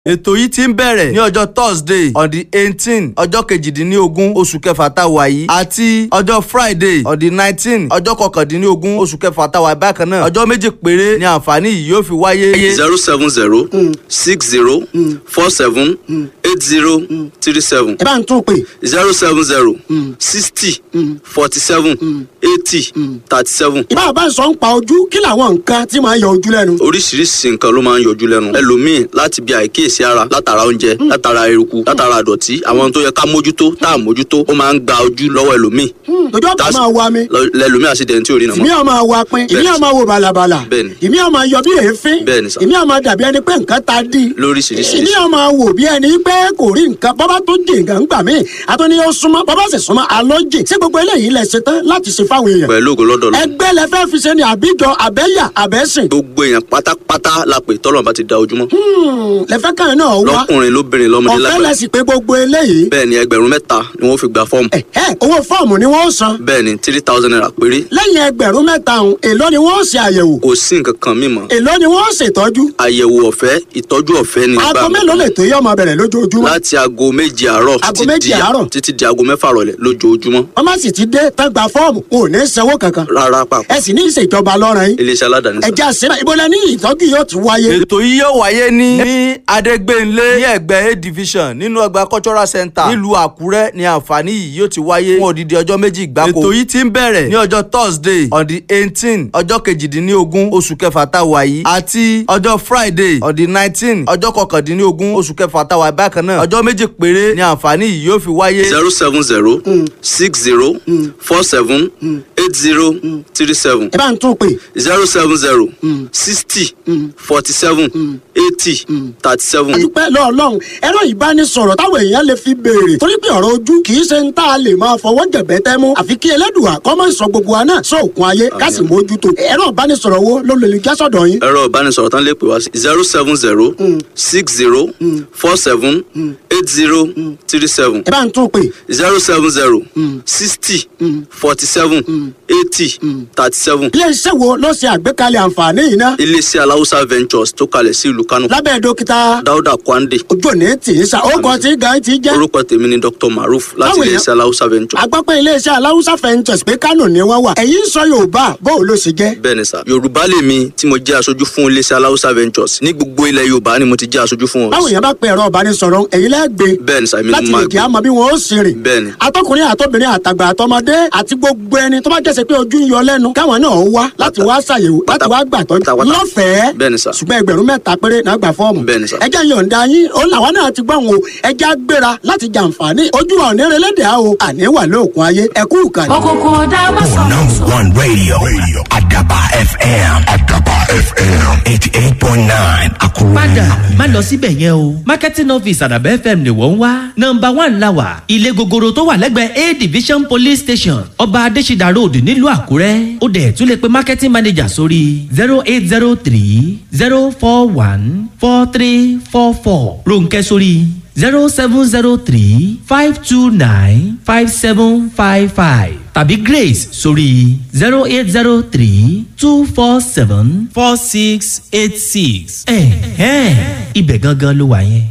ètò yìí ti ń bẹ̀rẹ̀ ní ọjọ́ thursday on the eighteen ọjọ́ kejìdínlógún oṣù kẹfà tá a wà yìí àti ọjọ́ friday on the nineteen ọjọ́ kọkàndínlógún oṣù kẹfà tá a wà yìí bákan náà ọjọ́ méjì péré ni àǹfààní yìí yóò fi wáyé. zero seven zero six zero four seven eight zero three seven ẹ bá ń tún pè zero seven zero sixty forty seven eighty thirty seven. ìbá bá ń sọ ń pa ojú kí làwọn nǹkan tí máa ń yọ ojú lẹ́nu. oríṣiríṣi nǹkan ló máa ń yọjú lẹ́nu ẹlòmíì láti bí àìkíyèsí ara látara oúnjẹ látara eruku látara àdọ̀tí àwọn tó yẹ ká mójútó tá à mójútó ó máa ń gba ojú lọ́wọ́ ẹlòmíì ojú ọ̀pá That's- máa wa mi lọ- lẹlòmíì àṣìdẹ̀ntì ò rí nà ìmí mọ́ ọ̀ máa wa pin ìmí ọ̀ máa wo bàlàbàlà Bẹ́ẹ̀ni. ìmí ọ̀ máa yọ bí èéfín Bẹ́ẹ̀ni sà. ìmí ọ̀ máa dàbí ẹni pé nǹkan ta dí lóríṣiríṣi ìmí ọ̀ máa wò bí ẹni pé kò rí nǹkan bọ́bá tó jì nǹkan gbà mí àtọ́ ni ó súnmọ́ bọ́bá sì súnmọ́ àlọ́ jì sí gbogbo eléyìí lẹ ṣe tán láti ṣe fáwọn èèyàn pẹ̀lú ògo lọ́dọ̀ lọ ẹgbẹ́ lẹ fẹ́ fi ṣe ni àbíjọ àbẹ́yà àbẹ́sìn gbogbo èèyàn pátápátá la pè tọ́lọ̀ bá ti da ojúmọ́ lẹ fẹ́ kàn náà wá lọ́kùnrin lóbìnrin lọ́mọdé ọ̀fẹ́ lágbàá lẹ sì pé gbogbo eléyìí bẹ́ẹ̀ ni ẹgbẹ̀rún mẹ́ta ni wọ́n fi gba fọ́ọ̀mù ẹ ẹ owó fọ́ọ̀mù ni wọ́n san bẹ́ẹ̀ ni three thousand naira péré lẹ́yìn ẹgbẹ̀rún mẹ́ta ọ̀hún èló ni wọ́n ṣe àyẹ̀wò kò sí nǹkan kan mímọ́ èló ni wọ́n ṣètọ́jú àyẹ̀wò ọ̀fẹ́ ìtọ́jú ọ̀fẹ́ ni aago gbà mí. mélòó lè tó yọ ọmọ bẹ̀rẹ̀ lójoojúmọ́ láti aago méje àárọ̀ Aago títí méje di- àárọ̀? títí di aago mẹ́fà rọ̀lẹ́ lójoojúmọ́ wọ́n má sì ti dé tán gba fọ́ọ̀mù wọn ò ní sanwó kankan rárá pàpà ẹ sì ní ìṣèjọba lọ́rọ̀ yín iléeṣẹ́ aládàáni sá. ẹja síra ìbọlẹ̀ ní ìtọ́jú yóò ti wáyé ètò yìí yóò wáyé ní ní adégbénlé ní ẹgbẹ́ a division nínú ọgbà cultural center nílùú àkúrẹ́ ní àǹfààní yìí yóò ti wáyé fún odidi ọjọ́ méjì gbáko. ètò yìí ti ń bẹ̀rẹ̀ ní ọjọ́ thursday on the eighteen ọjọ́ kejìdínlógún oṣù kẹfà tá a wà yìí àti ọjọ́ friday on the nineteen ọjọ́ kọkàndínlógún oṣù kẹfà tá a wà yìí bákan náà ọjọ́ méjì péré ní àǹfààní yìí yóò fi wáyé. zero seven zero six zero four seven eight zero three seven ẹ bá ń tún pè zero seven zero sixty forty seven eighty thirty seven. àdúpẹ́ lọ́ọ̀lọ́hún ẹ̀rọ ìbánisọ̀rọ̀ táwọn èèyàn lè fi béèrè torí pé ọ̀rọ̀ ojú kì í ṣe ń tá a lè máa fọwọ́ jẹ̀bẹ́ tẹ́ mú àfi kí ẹlẹ́dùà kọ́ máa ń sọ gbogbo wa náà sóòkun ayé ká sì mójútó ẹ̀rọ ìbánisọ̀rọ̀ wo ló lè já sọ̀dọ̀ yín ẹ̀rọ ìbánisọ̀rọ̀ tán lè pè wá sí zero seven zero six zero four seven eight zero three seven ẹ bá ń tún pè zero seven zero sixty forty seven eighty thirty seven. iléeṣẹ́ wo ló ṣe àgbékalẹ̀ àǹfààní yìí náà iléeṣẹ́ aláwùsá ventures tó kalẹ̀ sí ìlú kánò lábẹ́ dókítà dáúdà kwande ojú òní tì í sa ó kọ́ tí gan ti jẹ́ orúkọ tèmi ni dr maruf láti Báwo ni- iléeṣẹ́ aláwùsá ventures. agbápẹ́ iléeṣẹ́ aláwùsá fẹ́ǹtẹ̀sì pé kánò ni wọ́n wà ẹ̀yìn sọ yorùbá bó ló ṣe jẹ́ bẹ́ẹ̀ ni sà yorùbá lèmi tí mo jẹ́ aṣojú fún iléeṣẹ́ aláwùsá ventures ní gbogbo ilẹ̀ yorùbá ni mo ti jẹ́ aṣojú fún báwo wọn. yẹn bá pe ẹ̀rọ ìbánisọ̀rọ̀ ẹ̀yìn lẹ́gbẹ̀ẹ́ bẹ́ẹ̀ ni sà èmi ni láti mo lè máa kí a gbé mọ bí wọn ó sì rìn. bẹ́ẹ̀ ni atọkùnrin àtọbìnrin àtàgbà àtọmọdé àti gbogbo ẹni tó bá jẹ́sẹ̀ pé ojú ń yọ lẹ́nu káwọn náà wá láti wá ṣàyẹ̀wò láti wá gbàtọ́jú pátápátá. lọ́fẹ̀ẹ́ Bẹ́ẹ̀ ni sà. ṣùgbọ́n ẹgbẹ̀rún mẹ́ta péré náà gbà fọ́ọ̀mù. Bẹ́ẹ̀ ni sà. ẹjẹ́ yọ̀ǹda yín ó làwọn náà ti gbọ́n o ẹjẹ́ gbéra láti jàǹfààní ojú ọ̀nẹ́rẹ́lẹ́dẹ̀ á o àní wà lóòkun ayé ẹ̀kú ìkànnì. òkùnkùn ọ̀dà má For sọ̀rọ̀ number one radio, radio. Adaba FM. Adaba FM. 88.9 Akuru. padà má lọ síbẹ̀ yẹn o marketing office àdàbẹ́ fm ni wọ́n ń wá nọmba one la wà ilé gogoro tó wà lẹ́gbẹ̀ẹ́ a division police station ọba adésídà road nílùú àkúrẹ́ ó dẹ̀ tún lè pe marketing manager sórí zero eight zero three zero four one four three four four ronkẹ́ sórí zero seven zero three five two nine five seven five five tàbí grace sórí zero eight zero three two four seven four six eight six. ẹ̀hẹ́n ibẹ̀ gangan ló wà yẹn.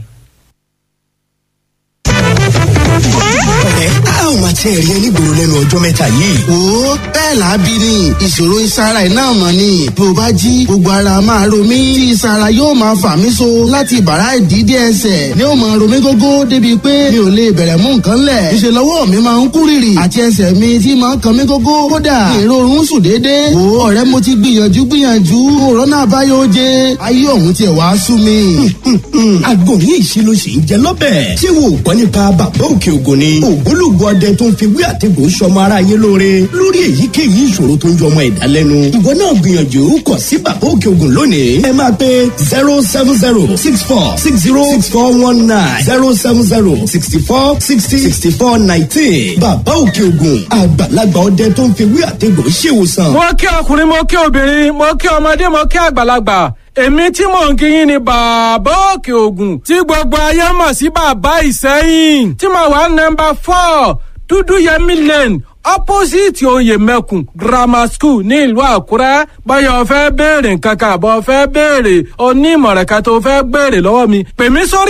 ọ̀rẹ́ a ò máa tiẹ̀ rí onígboro lẹ́nu ọjọ́ mẹ́ta yìí. wo bẹ́ẹ̀ lábí ni ìṣòro ìsara iná mọ̀ ni bí o bá jí gbogbo ara máa ro mí tí ìsara yóò máa fà mí so láti bàrá ìdídé ẹsẹ̀ ni ó máa ro mí gógó débi pé mi ò lè bẹ̀rẹ̀ mú nǹkan lẹ̀ ìṣe lọ́wọ́ mi máa ń kú rìrì àti ẹsẹ̀ mi tí máa ń kan mí gógó kódà èrò oorun sùn déédéé wo ọ̀rẹ́ mo ti gbìyànjú gbìyànjú òrónà àbáyọ oje ayé ọ̀hún tiẹ̀ wá sú mi. àgbo ní ìṣirò sì ń jẹ lọ́bẹ̀. ṣé wo ò gbọ́ nípa bàbá òkè ògùn ni. ògbólógbò ọdẹ tó ń fi wí àtẹ̀gùn sọmọ ara yé lóore lórí èyíkéyìí ìṣòro tó ń jọ ọmọ ẹ̀dá lẹ́nu. ìwọ náà gbìyànjú kọ sí bàbá òkè ògùn lónìí. ẹ máa pe zero seven zero six four six zero six four one nine zero seven zero sixty four sixty sixty four nineteen. bàbá òkè ògùn àgbàlagbà ọdẹ tó ń fi wí àtẹ̀gùn ṣèwòsàn. mo kí ọkùnrin mo kí obìnrin mo kí ọmọdé mo kí àgbàlagbà èmi tí mò ń kíyìn ni bàbá òkè ògùn tí gbogbo ayé mọ̀ sí bàbá ìsẹ́yìn tí mo wà nọmba four dúdú yẹmi lane opposite oyè mẹkùn grammar school ní ìlú àkúrẹ́ báyọ̀ fẹ́ béèrè nǹkan kan àbọ̀ fẹ́ béèrè onímọ̀ràn kan tó fẹ́ béèrè lọ́wọ́ mi pè mí sórí.